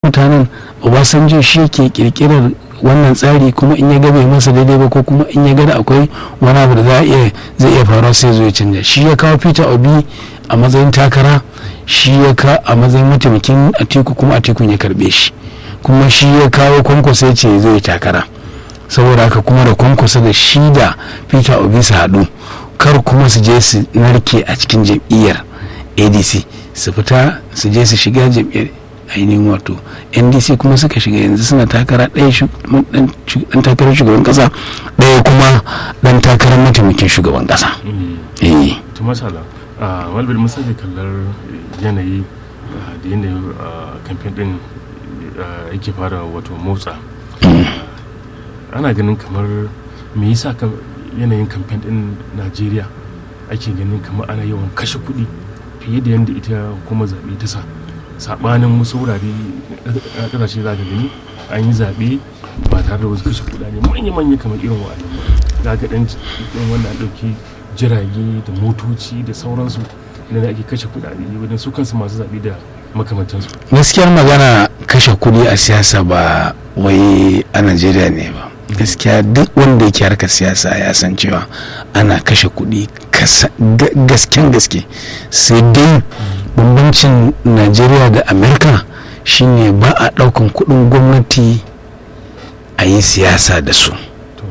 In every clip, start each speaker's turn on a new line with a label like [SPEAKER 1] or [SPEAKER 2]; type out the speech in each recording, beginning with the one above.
[SPEAKER 1] mutanen obasanjo shi ke kirkirar wannan tsari kuma in ya ga bai masa daidai ba ko kuma in ya ga da akwai wani abu da za a iya zai iya faruwa sai zo ya canja shi ya kawo peter obi a matsayin takara shi ya ka a matsayin mataimakin atiku kuma atikun ya karbe shi kuma shi ya kawo kwankwasa ya ce zai takara saboda haka kuma da kwankwasa da shi da peter obi su haɗu kar kuma su je su narke a cikin jam'iyyar adc su fita su je su shiga jam'iyyar ainihin wato ndc kuma suka shiga yanzu suna takara ɗaya dan takarar shugaban kasa ɗaya kuma dan takarar mataimakin shugaban kasa eh
[SPEAKER 2] to masala walbil mun sake kallar yanayi da yanayin kamfen din yake fara wato motsa ana ganin kamar me yasa yanayin kamfen din najeriya ake ganin kamar ana yawan kashe kuɗi fiye da yadda ita kuma zaɓe ta sa saɓanin wasu wurare a ƙasashe za ka gani an yi zaɓe ba tare da wasu kashe kuɗaɗe manya-manya kamar irin wa'annan ba za ka ɗan wanda an ɗauki jirage da motoci da sauransu da ake kashe kuɗaɗe wajen su kansu masu zaɓe da makamantansu
[SPEAKER 1] gaskiyar magana kashe kuɗi a siyasa ba wai a najeriya ne ba gaskiya duk wanda yake harkar siyasa ya san cewa ana kashe kuɗi gasken gaske sai dai bambancin najeriya da amerika shine ba a ɗaukan kuɗin gwamnati a yi siyasa da su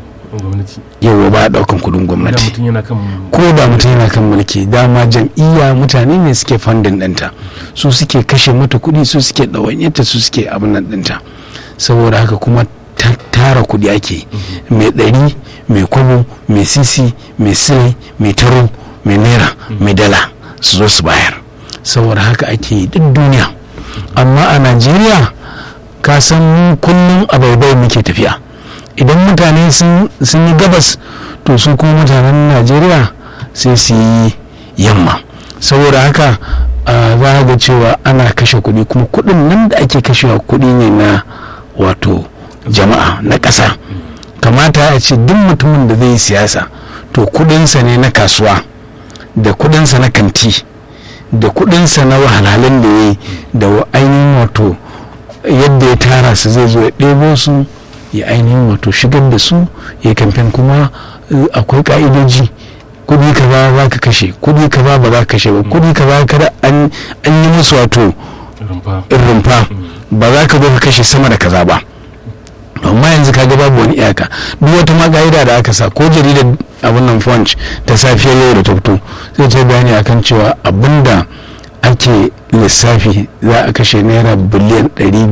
[SPEAKER 1] yawa ba a ɗaukan kuɗin gwamnati ko da mutum yana kan mulki dama jam'iyya mutane ne suke fandin ɗinta su suke kashe mata kuɗi su suke ɗawanyarta su suke abin nan ɗinta saboda haka kuma tara kudi ake mai ɗari mai kwabo mai sisi mai silai mai taro mai naira mai dala su zo su bayar saboda haka ake duk duniya amma a najeriya ka san kullum a baibai muke tafiya idan mutane sun yi gabas to su kuma mutanen najeriya sai su yi yamma saboda haka za ga cewa ana kashe kuɗi kuma kuɗin nan da ake kashewa kuɗi ne na wato jama'a na ƙasa kamata a ce duk mutumin da zai yi siyasa to kudinsa ne na kasuwa da kudinsa na kanti da kudinsa na wahalhalun da ya yi da ainihin wato yadda ya tara su zai zo ya ɗebo su ya ainihin wato shigar da su ya kamfen kuma akwai ka'idoji kudi ka ba za ka kashe kudi ka ba ba za ka kashe ba kudi ka ba kada an yi musu wato rumfa ba za ka zo ka kashe sama da kaza ba amma yanzu kaga babu wani iyaka duk wata ma ka'ida da aka sa ko jaridar abin nan punch ta safiyar yau da ta fito zai ce bayani akan cewa abinda ake lissafi za a kashe naira biliyan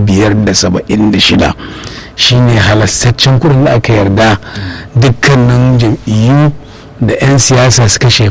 [SPEAKER 1] 576 shine halastaccen kudin da aka yarda dukkanin jam'iyyu da 'yan siyasa su kashe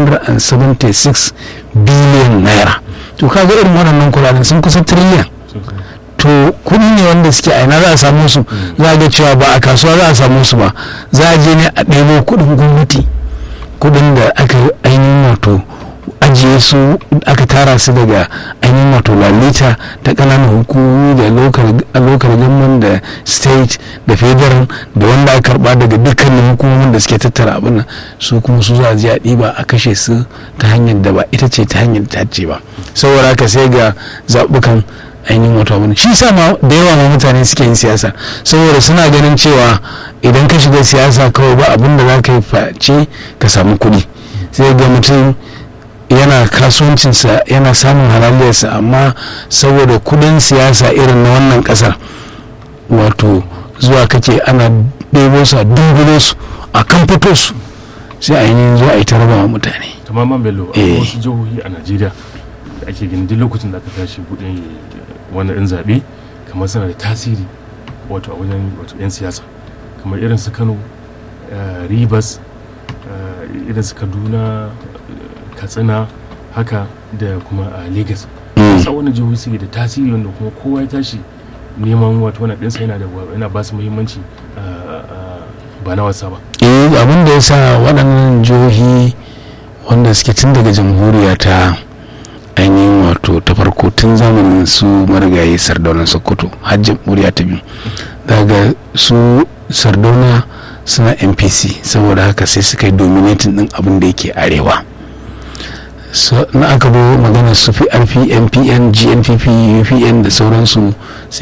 [SPEAKER 1] 576 biliyan naira to kaga irin waɗannan kudaden sun kusa triliyan to kudi ne wanda suke aina za a samu su za a ga cewa ba a kasuwa za a samu su ba za a je ne a ɗebo kudin gwamnati kudin da aka ainihin wato ajiye su aka tara su daga ainihin wato lalita ta ƙananan hukumomi da local government da state da federal da wanda aka karba daga dukkanin hukumomin da suke tattara abin nan su kuma su za a je a ɗiba a kashe su ta hanyar da ba ita ce ta hanyar ta ce ba saboda haka sai ga zaɓukan ainihin wata wani shi sa ma da yawa ma mutane suke yin siyasa saboda suna ganin cewa idan ka shiga siyasa kawai ba abin da za ka yi face ka samu kuɗi sai ga mutum yana kasuwancinsa yana samun halaliyarsa amma saboda kudin siyasa irin na wannan kasar wato zuwa kake ana ɗebo su a dungulo su a kan fito su sai a yi zuwa a yi tarbawa mutane
[SPEAKER 2] kamar man bello a wasu jihohi a najeriya da ake gani duk lokacin da aka tashi kudin wani ɗin zaɓe kamar suna da tasiri wato a wajen wato 'yan siyasa kamar irin su kano ribas irin su kaduna katsina haka da kuma a lagos sa wani jihohi suke da tasiri wanda kuma kowa ya tashi neman wato wani ɗinsa yana da yana ba su muhimmanci ba na wasa ba
[SPEAKER 1] abin da ya sa waɗannan jihohi wanda suke tun daga jamhuriya ta ainihin wato ta farko tun zamanin su marigayi sardaunan sokoto har jamhuriya ta biyu daga su sardauna suna npc saboda haka sai suka yi dominatin din abin da yake arewa na aka bo magana su fi rp mpn gnpp upn da sauransu